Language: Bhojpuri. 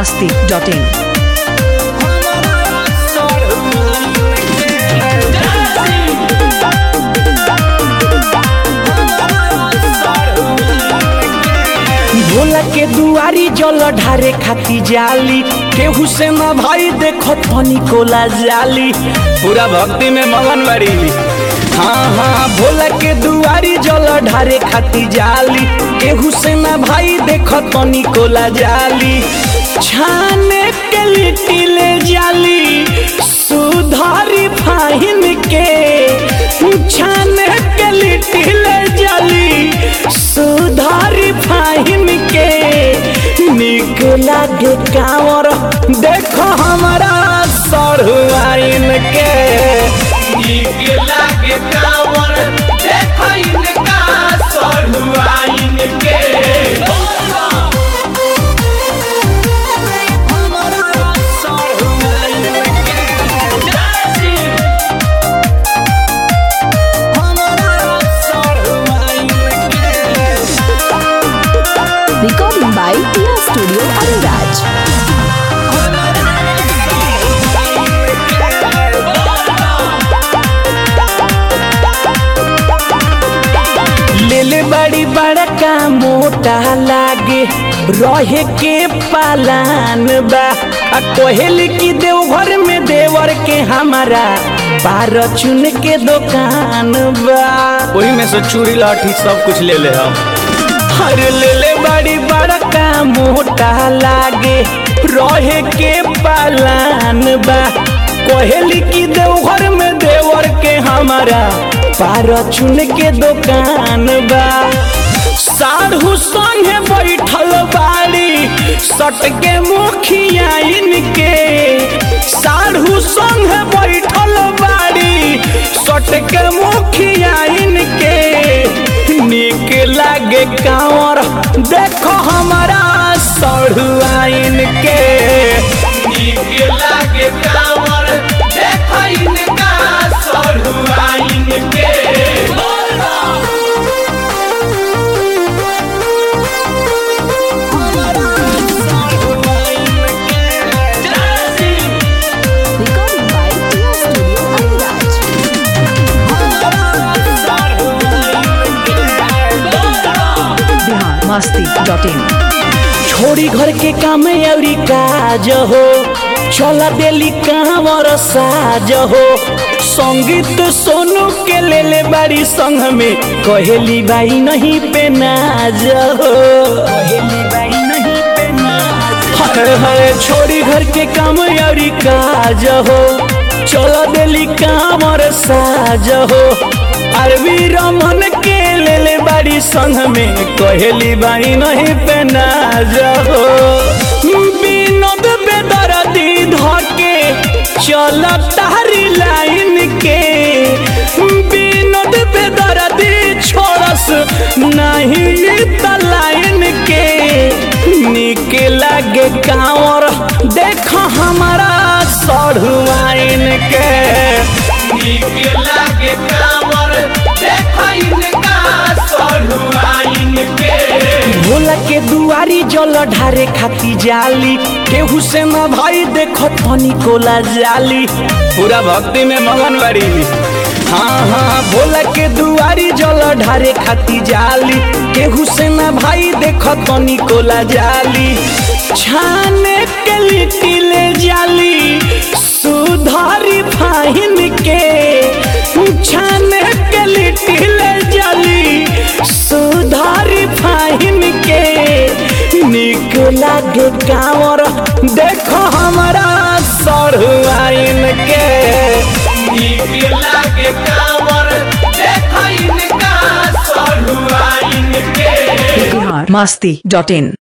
masti.in. भोला के दुआरी जल ढारे खाती जाली केहू से ना भाई देखो धनी कोला जाली पूरा भक्ति में मगन बड़ी हाँ हाँ भोला के दुआरी जल ढारे खाती जाली केहू से ना भाई देखो धनी कोला जाली छाने के लिट्टी ले जाली सुधारी फाहिन के छाने के लिट्टी ले जाली सुधारी फाहिन के निक लागे कांवर देखो हमारा सरहुआइन के निक लागे कांवर देखो इनका सरहुआइन के हमारा सरहुआइन के हमारा सरहुआइन के Recording by Tia Studio Ariraj. लेले बड़ी बड़का मोटा लागे रहे के पालान बा आ कोहेल की देवघर में देवर के हमारा बार चुन के दुकान बा वही में से चूड़ी लाठी सब कुछ ले ले हम हर ले ले बड़ी बड़का मोटा लागे रहे के पालान बा कोहेली की देवघर में देवर के हमारा पार चुन के दुकान बा साढ़ू संगे बैठल बाड़ी सट के मुखिया इनके साढ़ू संगे बैठल बाड़ी सट के मुखिया इनके निक लागे कांवर देखो हमारा सढ़ुआइन के निक लागे कांवर देखो इनका सढ़ुआइन के Recording by Tia Studio Ariraj. Bihar masti.in. छोड़ी घर के काम अउरी काज हो चला देली कांवर साज हो संगीत सोनू के ले ले बाड़ी संग में कहेली बाई नहीं पे नाज हो कहेली बाई नहीं पे नाज हरे हरे छोड़ी घर के काम अउरी काज हो चला देली कांवर साज हो अरबी रमन के ले ले बाड़ी संग में कहेली बाई नहीं पे ना जाओ विनोद बेदर्दी धके चल तारी लाइन के विनोद बेदर्दी छोड़स नहीं त लाइन के निक लागे कांवर देखो हमारा सढ़ुआइन के निक लागे कांवर देखो इनका सढ़ुआइन के भोला के दुआरी जल ढारे खाती जाली केहू से ना भाई देखो धनी कोला जाली पूरा भक्ति में मगन बड़ी हाँ हाँ भोला के दुआरी जल ढारे खाती जाली केहू से ना भाई देखो तनी कोला जाली छाने के लिट्टी ले जाली सुधारी फाहिन के छाने के लिट्टी ले जाली सुधारी फाहिन के निक लागे कांवर देखो हमारा सढ़ुआइन के निक लागे कांवर देखो इनका सढ़ुआइन के Bihar masti.in.